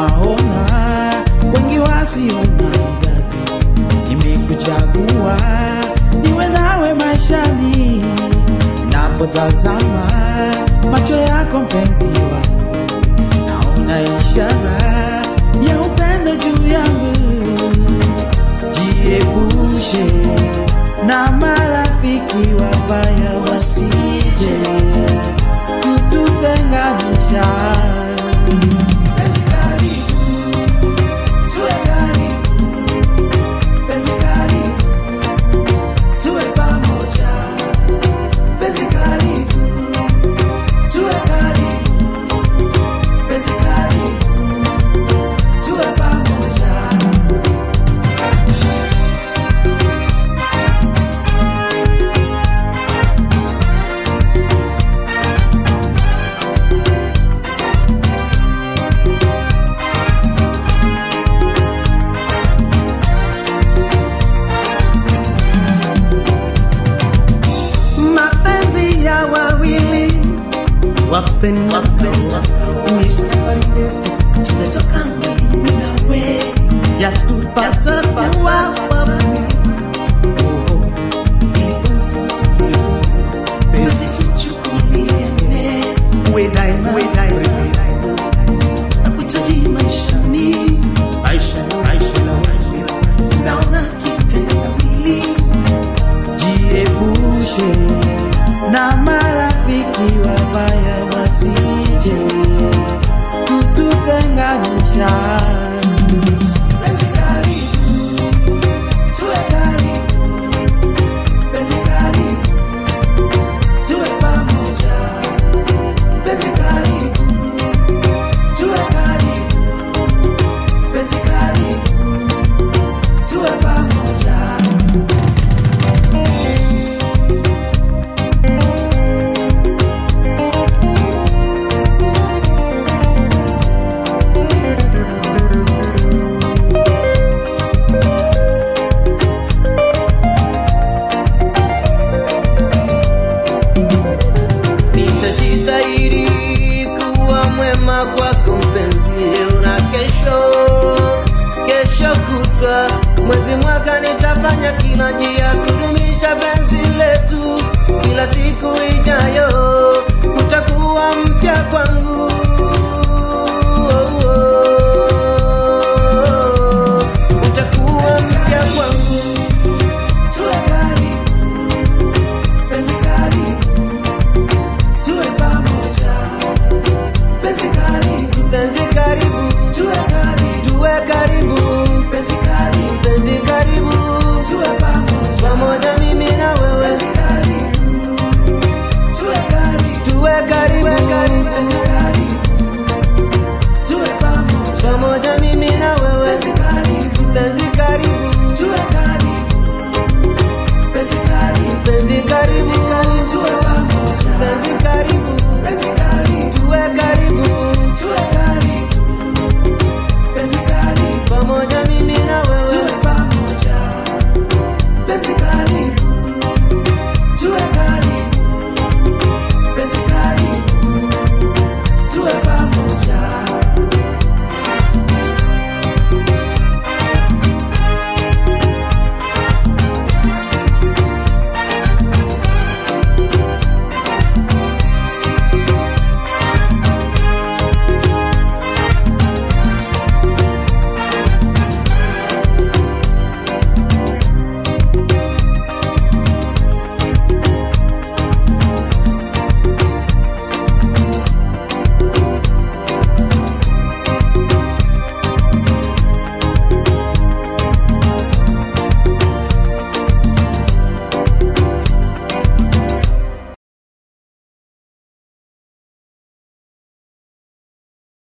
naona wengi wasiona idadi. Nimekuchagua niwe nawe maishani, napotazama macho yako mpenzi wangu, naona ishara ya upendo juu yangu. Jiepushe na marafiki wabaya wasije kututenganisha. Penzi karibu, tuwe karibu. Penzi karibu, tuwe pamoja. Penzi karibu, tuwe karibu. Penzi karibu, tuwe pamoja. mapenzi ya wawili wapendao ni safari ndefu tumetoka mbali nawe yatupasa kuwa wawili Oh, ili penzi tulikumbuka. Penzi tuchukuliane. Uwe daima, uwe daima. Nakuhitaji maishani. Maisha, maisha, maisha. Naona kitendawili Jiepushe na marafiki wabaya wasije kututenganisha. Penzi karibu, tuwe karibu. Penzi karibu, tuwe pamoja. Penzi karibu, tuwe karibu. Penzi karibu, tuwe pamoja. nitajitahidi kuwa mwema kwako mpenzi leo na kesho kesho kutwa mwezi mwaka nitafanya kila njia kudumisha penzi letu kila siku ijayo utakuwa mpya kwangu oh, oh.